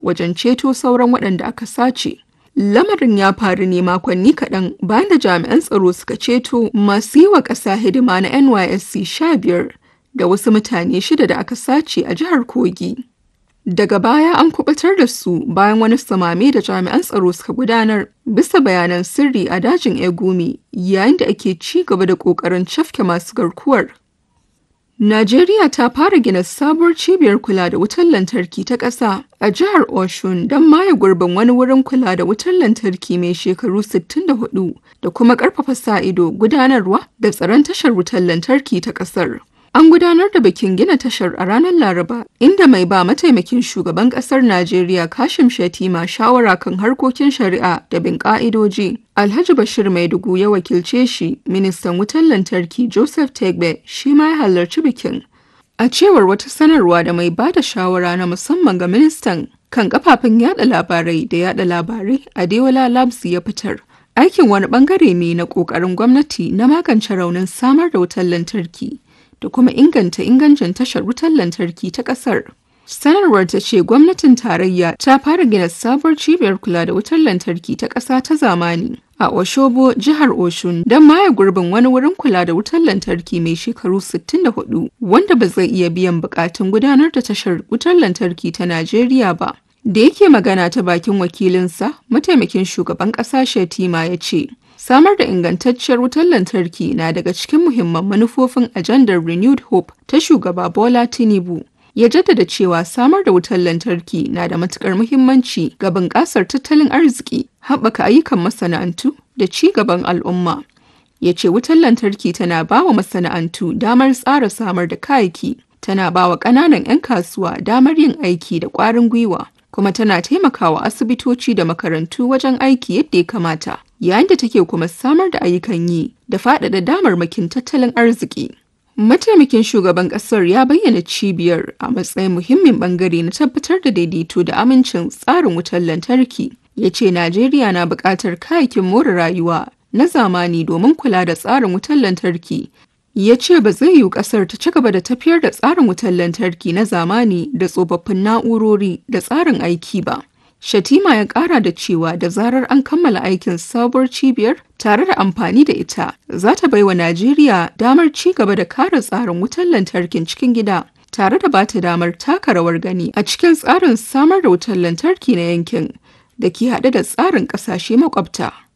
wajen ceto sauran waɗanda aka sace. Lamarin ya faru ne makonni kaɗan bayan da jami'an tsaro suka ceto masu yi wa ƙasa hidima na NYSC sha biyar da wasu mutane shida da aka sace a jihar Kogi. Daga baya an kubatar da su bayan wani samame da jami'an tsaro suka gudanar bisa bayanan sirri a dajin Egumi yayin da ake ci gaba da ƙoƙarin cafke masu garkuwar. Najeriya ta fara gina sabuwar cibiyar kula da wutar lantarki ta ƙasa a jihar Oshun don maye gurbin wani wurin kula da wutar lantarki mai shekaru 64 da kuma ƙarfafa sa-ido gudanarwa da tsaron tashar wutar lantarki ta ƙasar. An gudanar da bikin gina tashar a ranar Laraba, inda mai ba mataimakin shugaban ƙasar Najeriya Kashim Shatima shawara kan harkokin shari'a da bin ƙa'idoji. Alhaji Bashir Maidugu ya wakilce shi, ministan wutar lantarki Joseph Tegbe shi ma ya halarci bikin. A cewar wata sanarwa da mai ba da shawara na musamman ga ministan kan kafafen yada labarai da yada labarai a Deola Labs ya fitar. Aikin wani bangare ne na ƙoƙarin gwamnati na magance raunin samar da wutar lantarki. da kuma inganta ingancin tashar wutar lantarki ta ƙasar. Sanarwar ta ce gwamnatin tarayya ta fara gina sabuwar cibiyar kula da wutar lantarki ta ƙasa ta zamani a Oshobo, jihar Oshun, don maye gurbin wani wurin kula da wutar lantarki mai shekaru 64 wanda ba zai iya biyan bukatun gudanar da tashar wutar lantarki ta Najeriya ba. Da yake magana ta bakin wakilinsa, mataimakin shugaban ƙasa Shetima ya ce, Samar da ingantacciyar wutar lantarki na daga cikin muhimman manufofin ajandar Renewed Hope ta shugaba Bola Tinubu. Ya jaddada cewa samar da wutar lantarki na da matukar muhimmanci ga bunƙasar tattalin arziki, haɓaka ayyukan masana'antu da ci gaban al'umma. Ya ce wutar lantarki tana ba wa masana'antu damar tsara samar da kayayyaki, tana ba wa ƙananan 'yan kasuwa damar yin aiki da ƙwarin gwiwa, kuma tana taimakawa asibitoci da makarantu wajen aiki yadda ya kamata. yayin da take kuma samar da ayyukan yi da faɗaɗa damarmakin tattalin arziki. Mataimakin shugaban ƙasar ya bayyana cibiyar a matsayin muhimmin ɓangare na tabbatar da daidaito da amincin tsarin wutar lantarki. Ya ce Najeriya na buƙatar kayayyakin more rayuwa na zamani domin kula da tsarin wutar lantarki. Ya ce ba zai yiwu ƙasar ta ci gaba da tafiyar da tsarin wutar lantarki na zamani da tsofaffin na'urori da tsarin aiki ba. Shatima ya kara da cewa da zarar an kammala aikin sabuwar cibiyar tare da amfani da ita za ta baiwa Najeriya damar ci gaba da kare tsarin wutar lantarkin cikin gida tare da bata damar taka rawar gani a cikin tsarin samar da wutar lantarki na yankin da ke haɗe da tsarin ƙasashe makwabta.